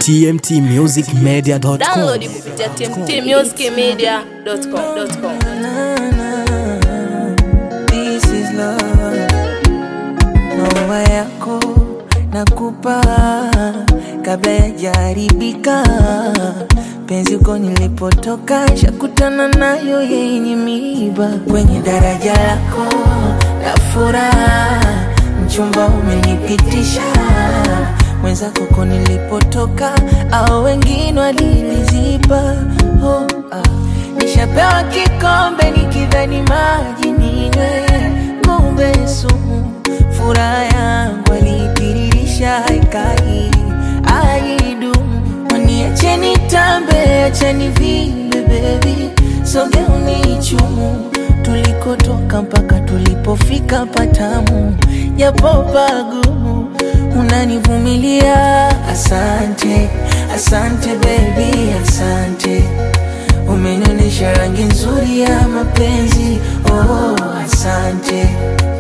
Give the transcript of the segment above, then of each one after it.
tmtmusicmedia.com. Download kupitia tmtmusicmedia.com. This is love. Maua yako nakupa kabla yajaribika. Penzi uko nilipotoka, shakutana nayo yenye miiba. Kwenye daraja lako la furaha, mchumba umenipitisha mwenzako ko nilipotoka, au wengine waliliziba. Oh, ah. Nishapewa kikombe nikidhani maji ninywe, kumbe sumu. Furaha yangu alitiririsha haikai aidumu. Waniacheni tambe, acheni vile baby, soge unichumu tulikotoka mpaka tulipofika patamu, japo pagumu unanivumilia. Asante, asante baby, asante umenionyesha rangi nzuri ya mapenzi. Oh, asante,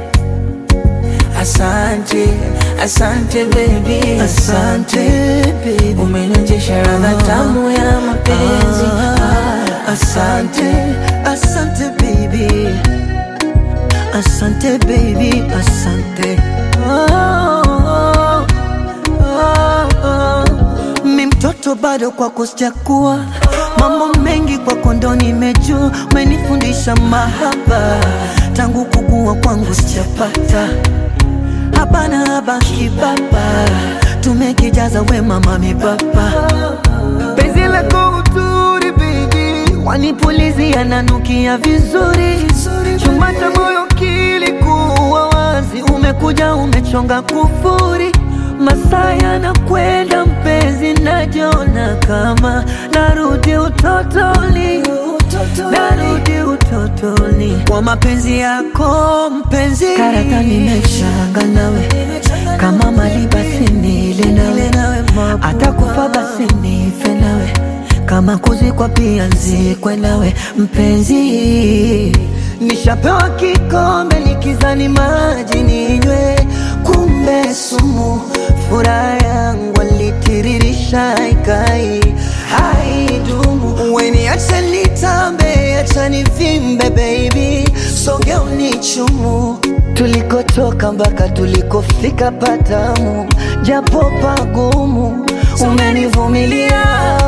asante, asante baby, asante baby, umenionyesha radha tamu ya mapenzi. Ah, asante, Asante baby, asante baby, asante. Oh, oh, oh, oh. Mi mtoto bado kwako sijakuwa, mambo mengi kwako ndo nimejua, umenifundisha mahaba tangu kukua kwangu sijapata hapana habaki baba, tumekijaza wema mami baba penzi lako uturi baby, wanipulizia nanukia vizuri, chuma cha moyo kilikuwa wazi, umekuja umechonga kufuri, masaa yanakwenda mpenzi, najiona kama narudi utotoni, narudi utotoni kwa mapenzi yako mpenzi, karata nimeshanga nawe kama mali basi nile nawe, hata kufa basi nife nawe, kama kuzikwa pia nzikwe nawe mpenzi. Nishapewa kikombe nikizani maji ninywe, kumbe sumu. Furaha yangu alitiririsha ikai haidumu. Weniache nitambe, acha nivimbe baby, soge unichumu tulikotoka mpaka tulikofika patamu, japo pagumu umenivumilia.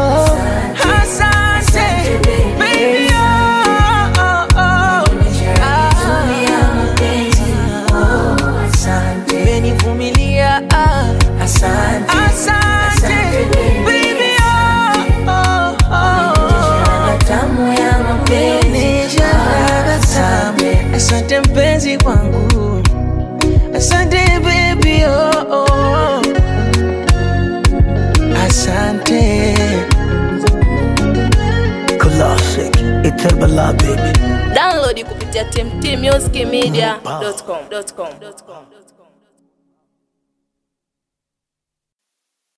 asante baby, oh, oh, oh. Asante, umenivumilia. Ah, asante, asante baby, oh, oh, oh. tamu ya mapenzi asante, asante mpenzi wangu, asante baby, oh, oh. asante Classic, Iterbala baby. Download kupitia tmtmusicmedia.com.